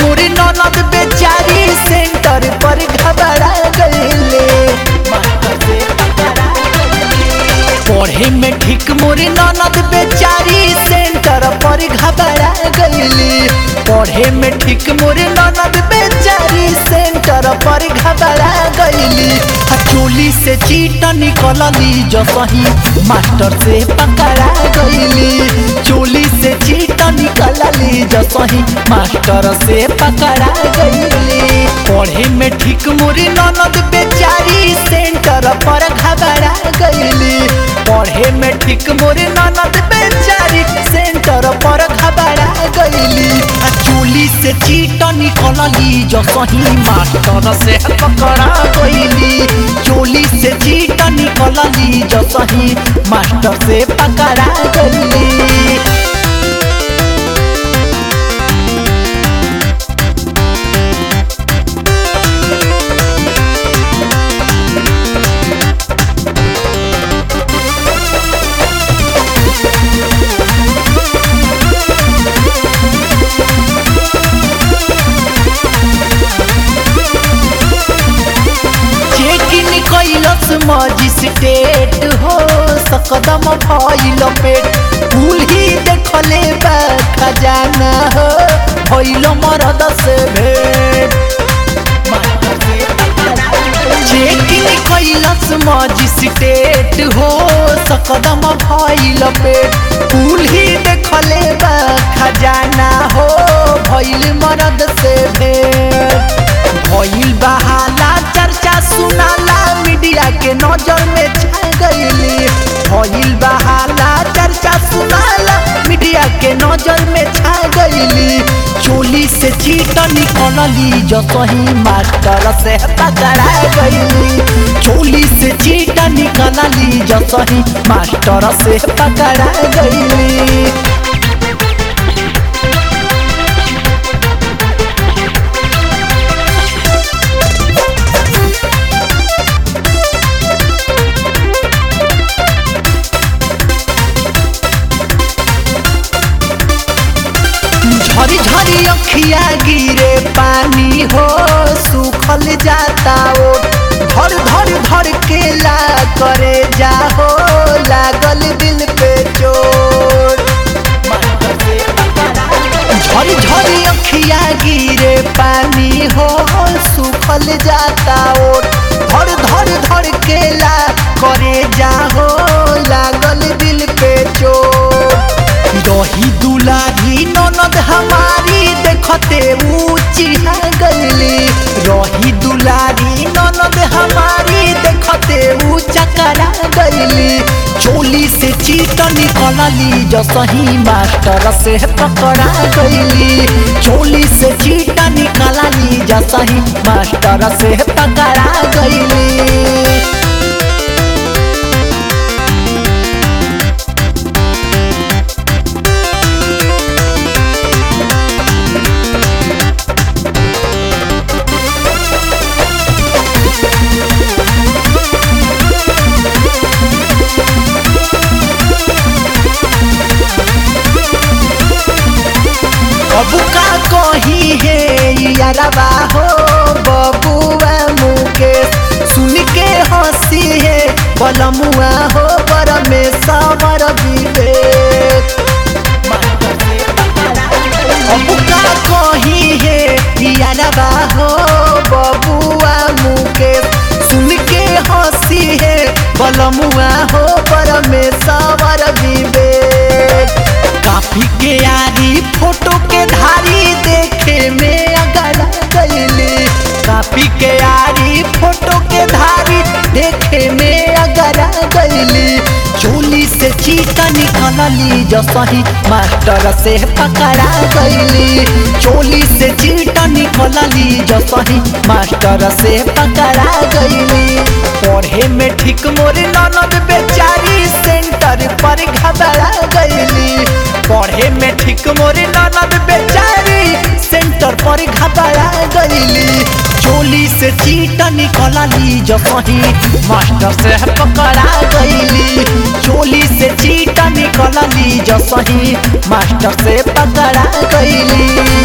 मोरे ननद बेचारी सेंटर पर घबरा गईले पढ़े में ठीक मोरे ननद बेचारी सेंटर पर घबरा गईली पढ़े में ठीक मोरे ननद बेचारी सेंटर पर घबरा गईली आ चोली से चीट निकलली जो सही मास्टर से पकड़ा गईली चोली से चीट निकलली जो सही मास्टर से पकड़ा गईली पढ़े में ठीक मोरे ननद बेचारी सेंटर पर घबरा गईली पढ़े में ठीक मोरे ननद बेचारी सेंटर पर घबरा गईली आ चोली से चीट निकलली जो सही मास्टर से पकड़ा गईली चोली से चीट निकलली जो सही मास्टर से पकड़ा गईली चेकिन कैलस मजिस्ट्रेट हो सकदम भइल पेट फूल ही देखले बा खजाना हो भइल मरद से भेट चेकिन कैलस मजिस्ट्रेट हो सकदम भइल पेट फूल ही देखले बा खजाना हो भइल मरद से भेट भइल बहाला चर्चा सुनाला मीडिया के नजर में छा गईली भइल बहाला चर्चा सुनाला मीडिया के नजर में छा गईली चोली से चीट निकलली जो सही मास्टर से पकड़ा गईली चोली से चीट निकलली जो सही मास्टर से पकड़ा गईली झरी झरी अखिया गिरे पानी हो सूखल जाता ओ धर धर धर के ला करे जाहो लागल दिल पे चोट झरी झरी अखिया गिरे पानी हो सूखल जाता ओ धर धर धर के ला करे जाहो लागल दिल पे चोट रही दुलारी ननद हमारी देखते ऊंची गईली रही दुलारी ननद हमारी देखते ऊंचा करा गईली चोली से चीट निकलली जो सही मास्टर से पकड़ा गईली चोली से चीट निकलली जो सही मास्टर से पकड़ा गईली अब का कही है यारबा हो बबुआ मुकेश सुन के हंसी है बलमुआ हो बर में सवर विवेक अब का कही है यारबा हो बबुआ मुकेश सुन के हंसी है बलमुआ हो बर में सवर विवेक काफी के यारी फोटो के धारी देखे में अगर गईली काफी के यारी फोटो के धारी देखे में अगर गईली चोली से चीटा निकलली जो सही मास्टर से पकड़ा गईली चोली से चीटा निकलली जो सही मास्टर से पकड़ा गईली पढ़े में ठीक मोरे ननद बेचारी सेंटर पर घबरा गईली पढ़े में ठीक मोरे ननद बेचारी सेंटर पर घबरा गईली चोली से चीट निकलली जो सही मास्टर से पकड़ा गईली चोली से चीट निकलली जो सही मास्टर से पकड़ा गईली